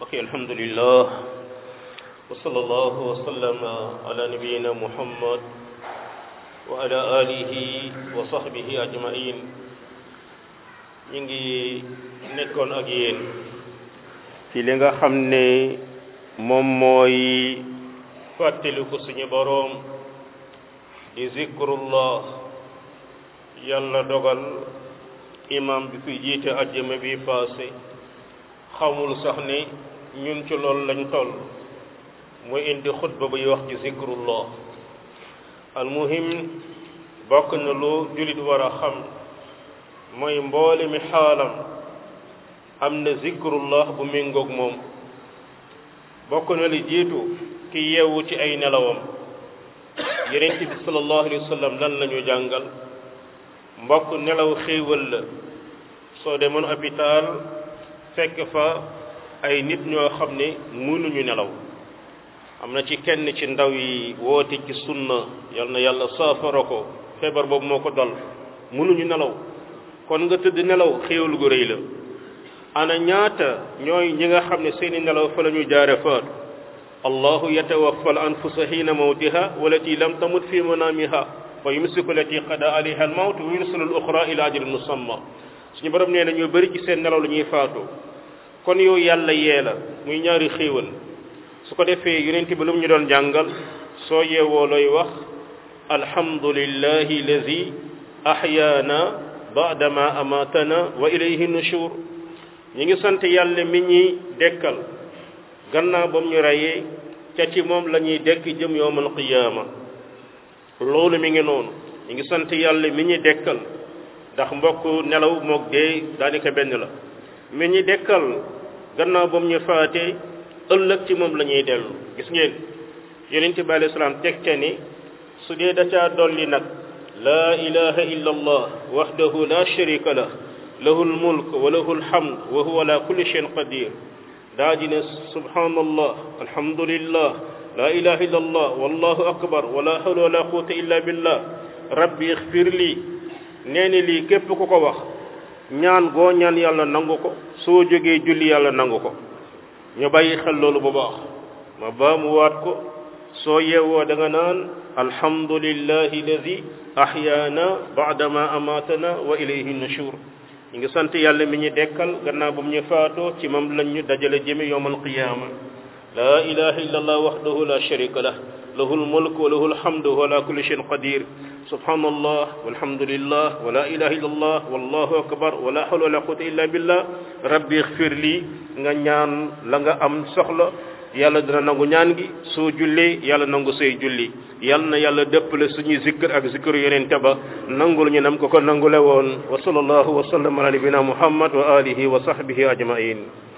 ok alhamdulillah wa sallallahu wa sallama ala nabiyina muhammad wa ala alihi wa sahbihi ajmain ñu ngi nekkoon ak yéen ci li nga xam ne moom mooy fàttaliku suñu boroom di zikrullah yàlla dogal imam bi fi jiite ajjuma bi passé xamul sax ni ñun ci loolu lañ toll muy indi xutba buy wax ci zikrullah almuhim bokk na lu jullit war a xam mooy mboole mi xaalam am na zikrullah bu méngoog moom bokk na li jiitu ki yeewu ci ay nelawam yonent bi sallallahu alayhi wa sallam lan la ñu jàngal mbokk nelaw xéewal la soo demoon hôpital fekk fa ay nit ñoo xam ne mënuñu nelaw am na ci kenn ci ndaw yi woote ci sunna yal na yàlla saafara ko feebar boobu moo ko dal mënuñu nelaw kon nga tëdd nelaw xéewal gu rëy la ana ñaata ñooy ñi nga xam ne seeni nelaw fa la ñu jaare faatu allahu yatawaffa al anfusa xiina mawtiha walati lam tamut fi manamiha wa yumsiku lati qada alayha al mawt wa yursilu al uxra ila ajalin musamma suñu borom nee na ñoo bëri ci seen nelaw la ñuy faatu kon yow yàlla yee la muy ñaari xéewal su ko defee yonent bi lu mu ñu doon jàngal soo yeewoo looy wax alhamdulillahi lazi ahyaana baadama amatana wa ilayhi nushur ñi ngi sant yàlla mi ñuy dekkal gannaaw ba mu ñu reyee ca ci moom la ñuy dekk jëm yowmal qiyaama loolu mi ngi noonu ñi ngi sant yàlla mi ñuy dekkal ndax mbokk nelaw moog dee daanaka benn la mi ñuy dekkal gannaaw ba mu ñu faatee ëllëg ci moom la ñuy dellu gis ngeen yonent bi alayhi salaam teg ca ni su dee da caa dolli nag laa ilaha illa allah wahdahu la sharika lah lahu lmulk wa lahu lhamd wa huwa ala kulli shay'in qadir daa di ne subhanallah alhamdulillah la ilaha illa allah wallahu akbar wala hawla wala quwwata illa billah rabbi ixfir lii nee ni lii képp ku ko wax ñaan goo ñaan yàlla nangu ko soo jógee julli yàlla nangu ko ñu bàyyi xel loolu bu baax ma baamuwaat ko soo yeewoo da nga naan alhamdulillahi alladi ahyaana baadama amatana wa ilayhi nushur ñu ngi sant yàlla mi ñu dekkal gannaaw bu mu ñu faatoo ci moom lañ ñu dajale jëme yowm alqiyama la ilaha illa allah wahdahu la sharika lah lahu almulk wa lahu alhamdu wa ala kulli shay'in qadir subhanallah walhamdulillah wa la ilaha illa allah wallahu akbar wa la hawla wa la quwwata illa billah rabbi ighfir li nga ñaan la nga am soxla yàlla dina nangu ñaan gi soo jullee yàlla nangu say julli yàlla na yàlla dëppale suñuy zikkër ak zikru yonente ba nangul ñu nam ko ko nangule woon wa sallallahu wa sallam ala nabina muhammad wa alihi wa sahbihi ajmain